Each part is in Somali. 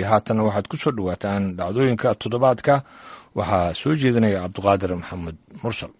haatan waxaad ku soo dhowaataan dhacdooyinka toddobaadka waxaa soo jeedinaya cabduqaadir maxamed mursal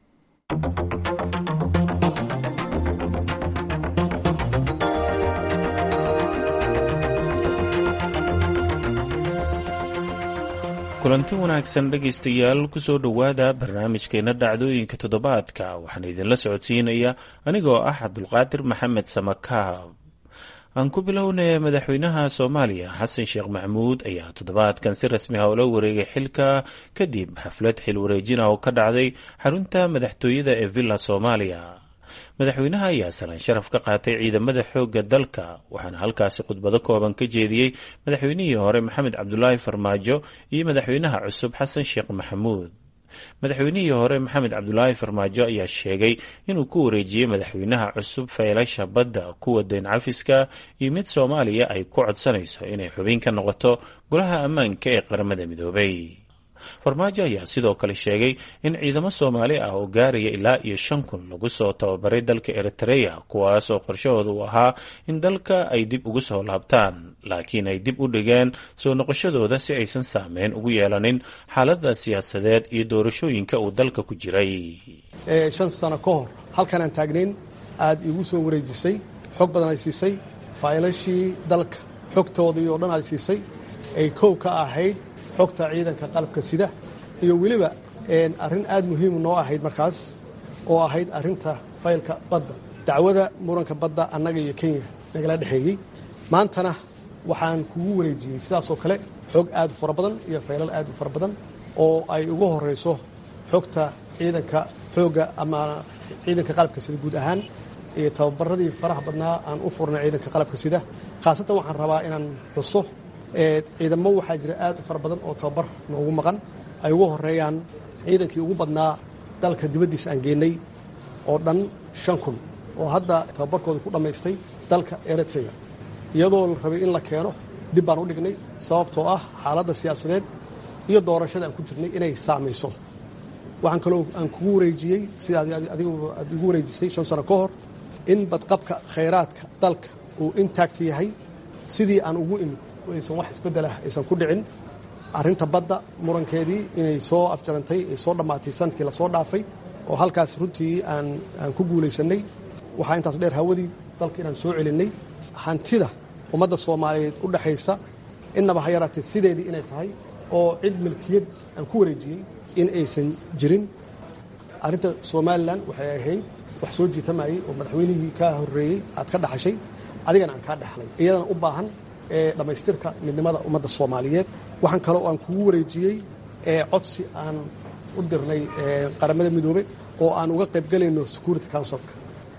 kulanti wanaagsan dhegaystayaal kusoo dhowaada barnaamijkeena dhacdooyinka toddobaadka waxaan idinla socodsiinaya anigoo ah cabdulqaadir maxamed samakaab aan ku bilownay madaxweynaha soomaaliya xasan sheekh maxamuud ayaa toddobaadkan si rasmi ah ula wareegay xilka kadib xaflad xil wareejina oo ka dhacday xarunta madaxtooyada ee villa soomaaliya madaxweynaha ayaa salaan sharaf ka qaatay ciidamada xoogga dalka waxaana halkaasi khudbado kooban ka jeediyey madaxweynihii hore maxamed cabdulaahi farmaajo iyo madaxweynaha cusub xasan sheekh maxamuud madaxweynihii hore maxamed cabdulaahi farmaajo ayaa sheegay inuu ku wareejiyey madaxweynaha cusub faylasha badda kuwa dayn cafiska iyo mid soomaaliya ay ku codsanayso inay xubin ka noqoto golaha ammaanka ee qaramada midoobay farmaajo ayaa sidoo kale sheegay in ciidamo soomaali ah oo gaaraya ilaa iyo shan kun lagu soo tababaray dalka eritreya kuwaas oo qorshahooda uu ahaa in dalka ay dib ugu soo laabtaan laakiin ay dib u dhigeen soo noqoshadooda si aysan saameyn ugu yeelanin xaalada siyaasadeed iyo doorashooyinka uu dalka ku jiray shan sano ka hor halkanaan taagnayn aada iigu soo wareejisay xog badan ay siisay faylashii dalka xogtoodii oo dhan ay siisay ay kow ka ahayd xogta ciidanka qalabka sida iyo weliba arrin aad muhiim noo ahayd markaas oo ahayd arrinta faylka badda dacwada muranka badda annaga iyo kenya nagala dhexeeyey maantana waxaan kugu wareejiyey sidaasoo kale xog aad u fara badan iyo faylal aad u fara badan oo ay ugu horayso xogta ciidanka xoogga ama ciidanka qalabka sida guud ahaan iyo tababaradii faraha badnaa aan u furnay ciidanka qalabka sida khaasatan waxaan rabaa inaan xuso ciidamo waxaa jira aad u fara badan oo tababar noogu maqan ay ugu horeeyaan ciidankii ugu badnaa dalka dibaddiisa aan geenay oo dhan shan kun oo hadda tababarkooda ku dhammaystay dalka eritrea iyadoo la rabay in la keeno dib baan u dhignay sababtoo ah xaaladda siyaasadeed iyo doorashada aan ku jirnay inay saamayso waxaan kaloo aan kugu wareejiyey sida adigu aad igu wareejisay shan sano ka hor in badqabka khayraadka dalka uu intaagta yahay sidii aan ugu imid aysan wax isbeddelah aysan ku dhicin arrinta badda murankeedii inay soo afjarantay ay soo dhammaatay sanadkii lasoo dhaafay oo halkaas runtii aan aan ku guulaysannay waxaa intaas dheer hawadii dalka inaan soo celinnay hantida ummadda soomaaliyeed u dhexaysa innaba ha yaraatee sideedii inay tahay oo cid milkiyad aan ku wareejiyey in aysan jirin arrinta somalilan waxay ahayd wax soo jiitamayey oo madaxweynihii kaa horreeyey aad ka dhaxashay adigana aan kaa dhexlay iyadana u baahan dhammaystirka midnimada ummadda soomaaliyeed waxaan kaloo aan kugu wareejiyey codsi aan u dirnay qaramada midoobe oo aan uga qaybgelayno security councilka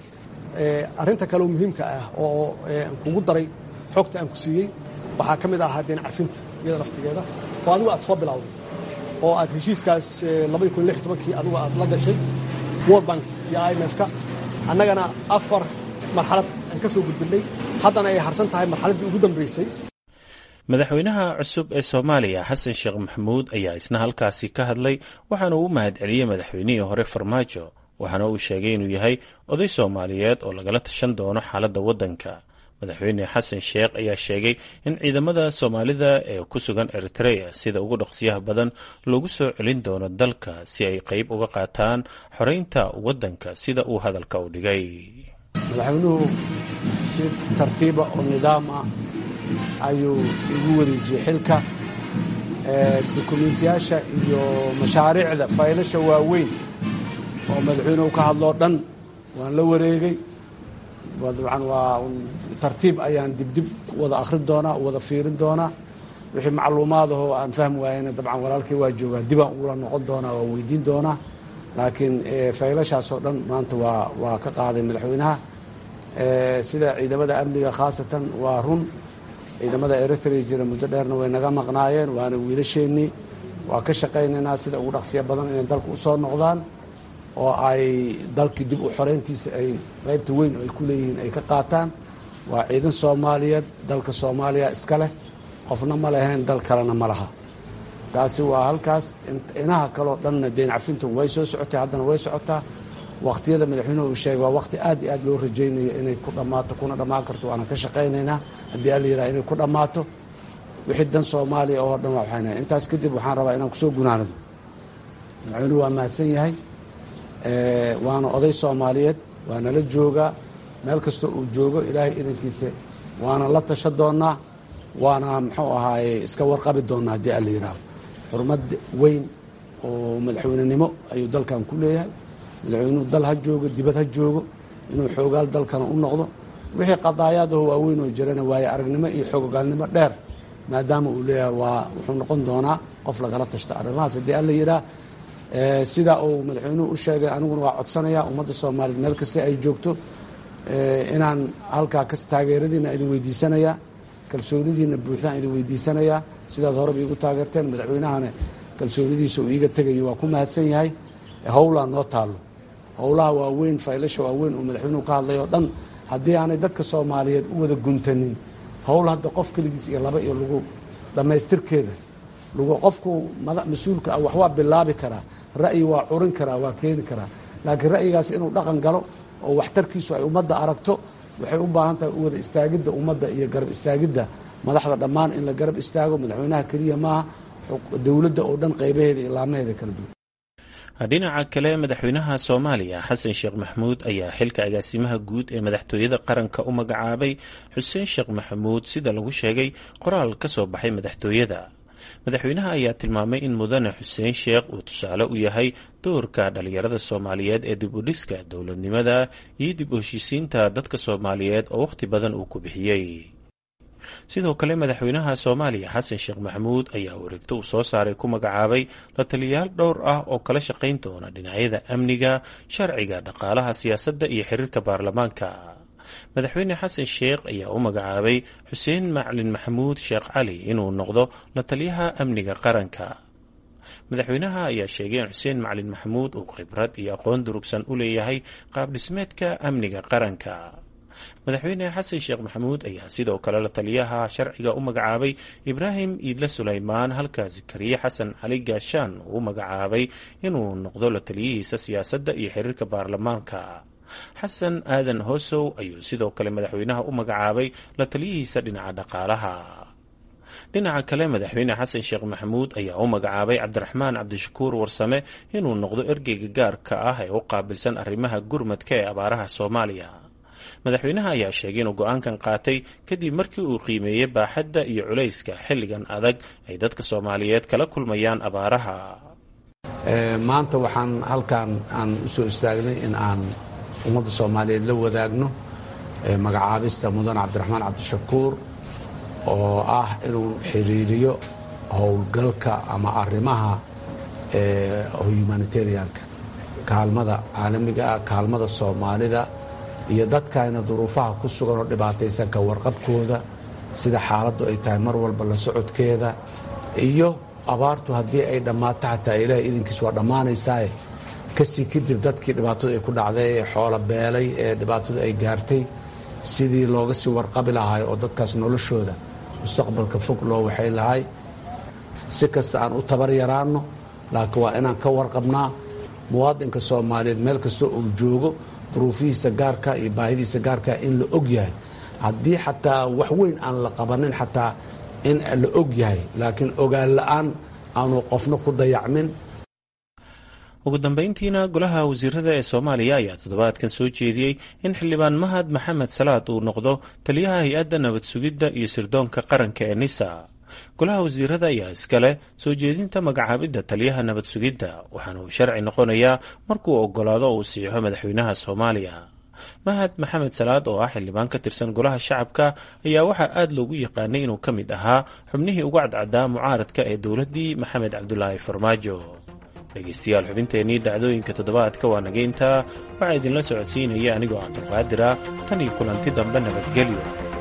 arrinta kaleo muhiimka ah oo aan kugu daray xogta aan ku siiyey waxaa ka mid ahaa deen cafinta iyada laftigeeda oo adigu aad soo bilowday oo aad heshiiskaas labadii kun lix tobankii adigu aad la gashay world bank iyo i m f-ka annagana afar marxalad aan ka soo gudbinay haddana ay harsan tahay marxaladdii ugu dambaysay madaxweynaha cusub ee soomaaliya xasan sheekh maxamuud ayaa isna halkaasi ka hadlay waxaana uu mahad celiyey madaxweynihii hore farmaajo waxaana uu sheegay inuu yahay oday soomaaliyeed oo lagala tashan doono xaaladda waddanka madaxweyne xasan sheekh ayaa sheegay in ciidamada soomaalida ee ku sugan eritrea sida ugu dhaqsiyaha badan loogu soo celin doono dalka si ay qayb uga qaataan xoreynta waddanka sida uu hadalka u dhigay madaxweynuhu si tartiiba oo nidaam ah ayuu igu wareejiyey xilka dukumiintiyaasha iyo mashaariicda faylasha waaweyn oo madaxweynuhu ka hadloo dhan waan la wareegay dabcan waa tartiib ayaan dibdib wada akhrin doonaa wada fiirin doonaa wixii macluumaadahoo aan fahmi waayena dabcan walaalkay waa joogaa dibaan ugula noqon doonaa waa weydiin doonaa laakiin faylashaasoo dhan maanta waa waa ka qaaday madaxweynaha sida ciidamada amniga khaasatan waa run ciidamada eritrea jira muddo dheerna way naga maqnaayeen waana wiilasheennii waa ka shaqaynaynaa sida ugu dhaqsiya badan inay dalka usoo noqdaan oo ay dalkii dib u xoreyntiisa ay qaybta weyn oo ay ku leeyihiin ay ka qaataan waa ciidan soomaaliyeed dalka soomaaliya iska leh qofna ma lahayn dal kalena ma laha taasi waa halkaas inaha kaleo dhanna deen cafintu way soo socotay haddana way socotaa wakhtiyada madaxweynuhu uu sheegay waa wakhti aad iyo aad loo rajaynayo inay ku dhammaato kuna dhammaan karto waana ka shaqaynaynaa haddii alla yidhaha inay ku dhammaato wixii dan soomaaliya oo dhan waa waxaynahay intaas kadib waxaan rabaa inaan kusoo gunaanado madaxweynuhu waa mahadsan yahay waana oday soomaaliyeed waana la joogaa meel kastoo uu joogo ilaahay idankiisa waana la tasha doonnaa waana muxuu ahaaye iska warqabi doonnaa haddii alla yidhaaho xurmad weyn oo madaxweynenimo ayuu dalkan ku leeyahay madaxweynuhu dal ha joogo dibad ha joogo inuu xoogaal dalkana u noqdo wixii qadaayaadaho waaweyn oo jirana waaye aragnimo iyo xoogogaalnimo dheer maadaama uu leeyahay waa wuxuu noqon doonaa qof lagala tashta arrimahaas haddii alla yidhaah sidaa uu madaxweynuhu u sheegay aniguna waa codsanayaa ummadda soomaaliyeed meel kasta ay joogto inaan halkaa kas taageeradiina idin weydiisanayaa kalsoonidiina buuxdaan idin weydiisanayaa sidaad horeba iigu taageerteen madaxweynahana kalsoonidiisa uu iiga tegayo waa ku mahadsan yahay howlaa noo taallo howlaha waaweyn faylasha waaweyn uu madaxweynuhu ka hadlay oo dhan haddii aanay dadka soomaaliyeed u wada guntanin howl hadda qof keligiis iyo laba iyo lagu dhammaystirkeeda lagu qofku mas-uulka ah wax waa bilaabi karaa ra'yi waa curin karaa waa keeni karaa laakiin ra'yigaas inuu dhaqan galo oo waxtarkiisu ay ummadda aragto waxay u baahan tahay u wada istaagidda ummadda iyo garab istaagidda madaxda dhammaan in la garab istaago madaxweynaha keliya maaha dowladda oo dhan qaybaheeda iyo laamaheeda kala duwan dhinaca kale madaxweynaha soomaaliya xasan sheekh maxamuud ayaa xilka agaasimaha guud ee madaxtooyada qaranka u magacaabay xuseen sheekh maxamuud sida lagu sheegay qoraal ka soo baxay madaxtooyada madaxweynaha ayaa tilmaamay in mudane xuseen sheekh uu tusaale u yahay doorka dhalinyarada soomaaliyeed ee dib u dhiska dowladnimada iyo dib u heshiisiinta dadka soomaaliyeed oo wakhti badan uu ku bixiyey sidoo kale madaxweynaha soomaaliya xasan sheekh maxamuud ayaa wareegto uu soo saaray ku magacaabay la taliyayaal dhowr ah oo kala shaqayn doona dhinacyada amniga sharciga dhaqaalaha siyaasadda iyo xiriirka baarlamaanka madaxweyne xasan sheekh ayaa u magacaabay xuseen maclin maxamuud sheekh cali inuu noqdo la taliyaha amniga qaranka madaxweynaha ayaa sheegay in xuseen maclin maxamuud uu khibrad iyo aqoon durugsan u leeyahay qaab dhismeedka amniga qaranka madaxweyne xasan sheekh maxamuud ayaa sidoo kale la taliyaha sharciga u magacaabay ibraahim iidle sulaymaan halka zakariye xasan cali gaashaan uu u magacaabay inuu noqdo la taliyihiisa siyaasadda iyo xiriirka baarlamaanka xasan aadan hoosow ayuu sidoo kale madaxweynaha u magacaabay la taliyihiisa dhinaca dhaqaalaha dhinaca kale madaxweyne xasan sheekh maxamuud ayaa u magacaabay cabdiraxmaan cabdishakuur warsame inuu noqdo ergeyga gaarka ah ee u qaabilsan arrimaha gurmadka ee abaaraha soomaaliya madaxweynaha ayaa sheegay inuu go-aankan qaatay kadib markii uu qiimeeyey baaxadda iyo culayska xilligan adag ay dadka soomaaliyeed kala kulmayaan abaaraha maanta waxaan halkan aan u soo istaagnay in aan ummadda soomaaliyeed la wadaagno magacaabista mudan cabdiraxmaan cabdishakuur oo ah inuu xiriiriyo howlgalka ama arrimaha humanitarianka kaalmada caalamiga ah kaalmada soomaalida iyo dadkayna duruufaha ku sugan oo dhibaataysan ka warqabkooda sida xaaladdu ay tahay mar walba la socodkeeda iyo abaartu haddii ay dhammaato xataa ilaahay idinkiis waa dhammaanaysaaye kasii kadib dadkii dhibaatadu ay ku dhacday ee xoolo beelay ee dhibaatadu ay gaartay sidii looga sii warqabi lahay oo dadkaas noloshooda mustaqbalka fog loo waxay lahay si kasta aan u tabar yaraanno laakiin waa inaan ka warqabnaa muwaadinka soomaaliyeed meel kasta uu joogo duruufihiisa gaarka iyo baahidiisa gaarka in la og yahay haddii xataa wax weyn aan la qabanin xataa in la og yahay laakiin ogaan la-aan aanu qofna ku dayacmin ugu dambeyntiina golaha wasiirada ee soomaaliya ayaa toddobaadkan soo jeediyey in xildhibaan mahad maxamed salaad uu noqdo taliyaha hay-adda nabad sugidda iyo sirdoonka qaranka ee nisa golaha wasiirada ayaa iskale soo jeedinta magacaabidda taliyaha nabad sugidda waxaana uu sharci noqonayaa markuu oggolaado oo uu siixo madaxweynaha soomaaliya mahad maxamed salaad oo ah xildhibaan ka tirsan golaha shacabka ayaa waxaa aada loogu yaqaanay inuu ka mid ahaa xubnihii ugu cadcaddaa mucaaradka ee dowladdii maxamed cabdulaahi farmaajo dhegeystayaal xubinteenii dhacdooyinka toddobaadka waa nageynta waxaa idinla socodsiinaya anigoo cabdulqaadira tan iyo kulanti dambe nabadgelyo